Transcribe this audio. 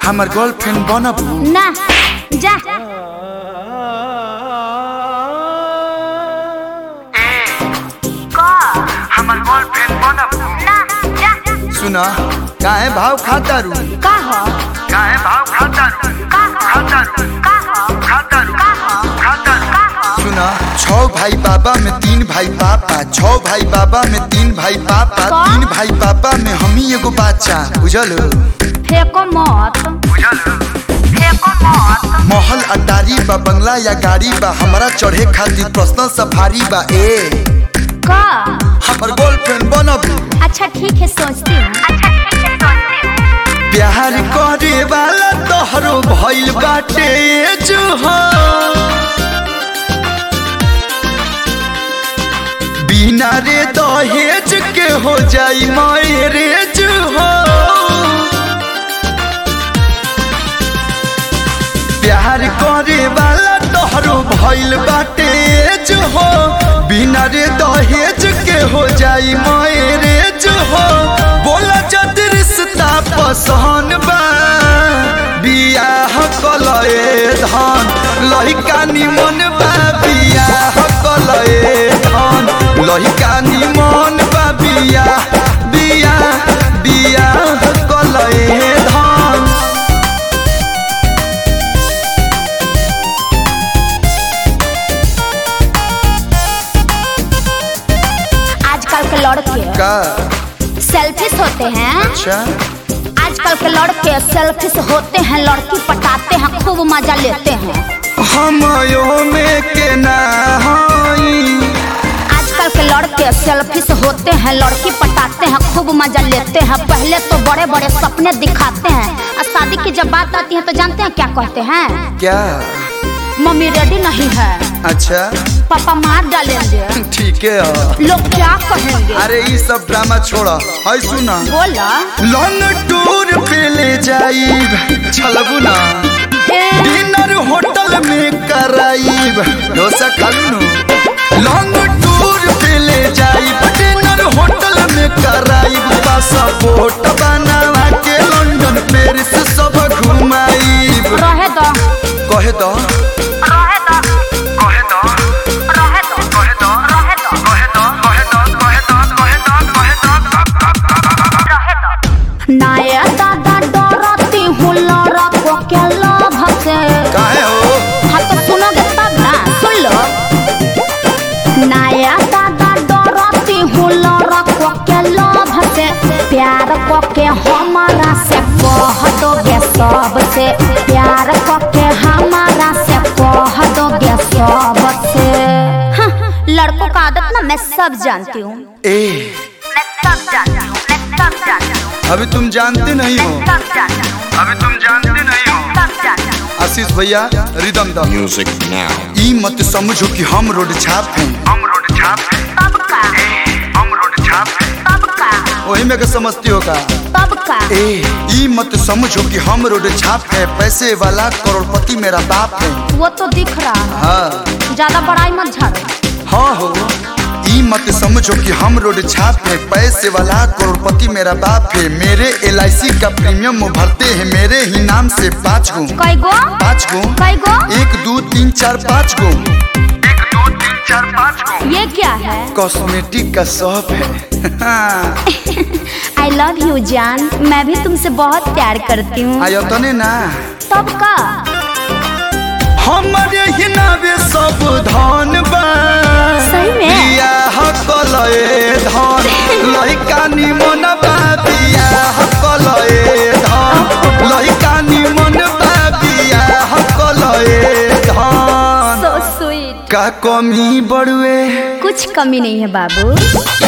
हमर गर्लफ्रेंड बनबू ना जा हमर गर्लफ्रेंड बनबू ना जा सुना काहे भाव खाता रू का हो काहे भाव खाता रू का हो खाता रू का हो खाता रू का हो खाता रू का हो सुना छह भाई बाबा में तीन भाई पापा छह भाई बाबा में तीन भाई पापा का? तीन भाई पापा में हम ही एगो बच्चा बुझल फेंको मत बुझल फेंको मत महल अटारी बा बंगला या गाड़ी बा हमरा चढ़े खातिर पर्सनल सफारी बा ए का हमर गर्लफ्रेंड बनबू अच्छा ठीक है सोचती हूँ अच्छा ठीक है सोचती हूँ प्यार करे वाला तोहरो भइल बाटे जुहा बिना रे दहेज के हो जाई मैरेज हो प्यार करे वाला तोहरो भइल बाटे हो बिना रे दहेज के हो जाई मैरेज हो बोला जद रिश्ता पसंद बा बियाह कलए धन लहिका निमन बा बियाह कलए धन लहिका निमन बा बियाह बियाह बियाह कलए धन आजकल के लड़के का सेल्फिश होते हैं अच्छा आजकल के लड़के सेल्फिश होते हैं लड़की पटाते हैं खूब मजा लेते हैं हमयो में के ना हई आजकल के लड़के सेल्फिश होते हैं लड़की पटाते हैं खूब मजा लेते हैं पहले तो बड़े बड़े सपने दिखाते हैं और शादी की जब बात आती है तो जानते हैं क्या कहते हैं क्या मम्मी रेडी नहीं है अच्छा पापा मार डालेंगे ठीक है लोग क्या कहेंगे अरे ये सब ड्रामा छोड़ा है सुना बोला लॉन्ग टूर पे ले जाइब चलबू ना ए, डिनर होटल में कराइब डोसा खालू नु लॉन्ग टूर पे ले जाइब डिनर होटल में कराइब पासपोर्ट बनवा के लंदन पेरिस सब घुमाइब रहे दो कहे तो रहे दो कहे तो रहे दो कहे तो रहे दो कहे तो कहे तो कहे तो कहे तो कहे तो नया दादा डरती हूँ लड़को के लोभ से काहे हो हाँ तो सुनोगे तब ना सुन लो नया दादा डरती हूँ लड़को के लोभ से प्यार को के हमारा से कह दोगे सबसे प्यार को के हमारा से कह दोगे सबसे हाँ, लड़कों का आदत ना मैं सब जानती हूँ ए मैं सब जानती हूँ मैं सब जानती हूँ अभी तुम जानते नहीं हो सब जानती हूँ अभी तुम जानते नहीं हो सब जानती हूँ आशीष भैया रिदम द Music now. ई मत समझो कि हम रोड छाप हैं हम रोड छाप हैं तब का हम रोड छाप हैं तब का वही में के समझती हो का तब का ए ई मत समझो कि हम रोड छाप है पैसे वाला करोड़पति मेरा बाप है वो तो दिख रहा है हाँ ज्यादा बड़ाई मत झाड़ो हाँ हो ई मत समझो कि हम रोड छाप है पैसे वाला करोड़पति मेरा बाप है मेरे एल का प्रीमियम वो भरते हैं मेरे ही नाम से पाँच गो कई गो पाँच गो कई गो एक दो तीन चार पाँच गो एक दो तीन चार पाँच गो ये क्या है कॉस्मेटिक का शॉप है आई लव यू जान मैं भी तुमसे बहुत प्यार करती हूँ आयो तने ना तब का हमारे ही नावे सब धन बा सही में? बियाह कलए धन लइका निमन बा बियाह कलए धन लइका निमन बा बियाह कलए धन सो स्वीट का कमी बड़ुए कुछ कमी नहीं है बाबू